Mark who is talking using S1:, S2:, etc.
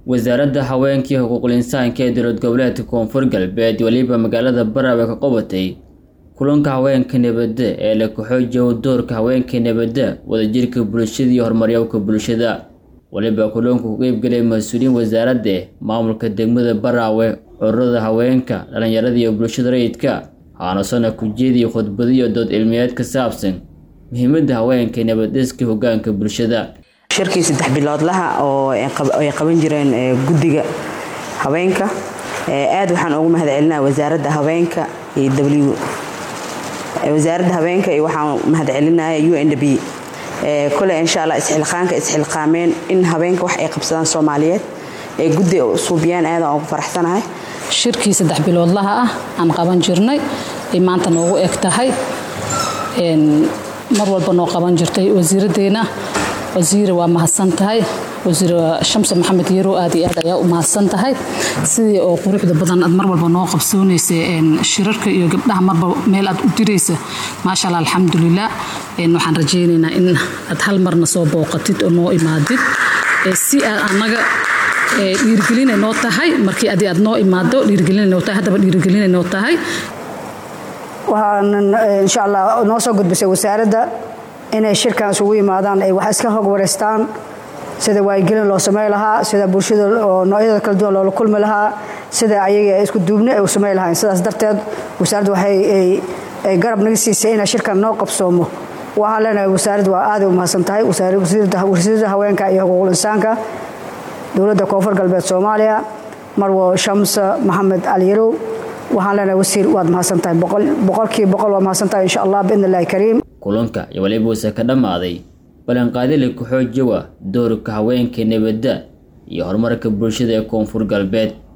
S1: wasaaradda haweenkii xuquuqul insaanka ee dowlad goboleedka koonfur galbeed weliba magaalada baraawe ka qabatay kulanka haweenka nabadda ee la kaxoojiyo doorka haweenka nabadda wadajirka bulshada iyo horumaryowka bulshada weliba kulanku ku qeybgelay mas-uuliyiin wasaaradda maamulka degmada baraawe ururada haweenka dhallinyarada iyo bulshada rayidka haanasona kujeediyo khudbadiyo dood cilmiyeed ka saabsan muhiimadda haweenka nabadhiska hogaanka bulshada
S2: shirkii saddex biloodlaha oo ay qaban jireen guddiga haweenka aad waxaan ugu mahad celinaa wasaaradda haweenka iyo w wasaaradda haweenka iyo waxaan mahad celinaya u n b kole insha allah isxilqaanka isxilqaameen in haweenka wax ay qabsadaan soomaaliyeed ee guddi suubiyaan aadaan ugu faraxsanahay
S3: shirkii saddex biloodlaha ah aan qaban jirnay ay maanta noogu eg tahay mar walba noo qaban jirtay wasiiraddeena wasiire waa mahadsan tahay wasiir shamse maxamed yarow aad iyo aad ayaa u mahadsan tahay sidii oo quruxda badan aad mar walba noo qabsoonaysa shirarka iyo gabdhaha marba meel aad u diraysa maasha allah alxamdulilah waxaan rajaynaynaa in aad hal marna soo booqatid oo noo imaadid si aad annaga dhiirigelinay noo tahay markii adi aad noo imaado dhiirigelinay noo tahay haddaba dhiirigelinay noo tahay
S4: waxaanan insha allah noo soo gudbisay wasaaradda inay shirkan isugu yimaadaan ay wax iska hog wareystaan sida waayigelin loo samey lahaa sida bulshada oo noocyada kala duwan loola kulmi lahaa sida ayaga isku duubni ay u samey lahayn sidaas darteed wasaaradda waxay ay garab naga siisay inay shirkan noo qabsoomo waxaan leenahay wasaaradda waa aaday u mahadsan tahay wasiirada haweenka iyo xuquuqul insaanka dowladda koonfur galbeed soomaaliya marwo shamse maxamed aliyarow waxaan leenahay wasiir waad mahadsan tahay boqolkii boqol waa mahadsan tahay insha allah biidn illahi kariim
S1: kulanka iyo waliba uuse ka dhammaaday ballanqaadila ku xoojiwa doorka haweenka nabadda iyo horumarka bulshada ee koonfur galbeed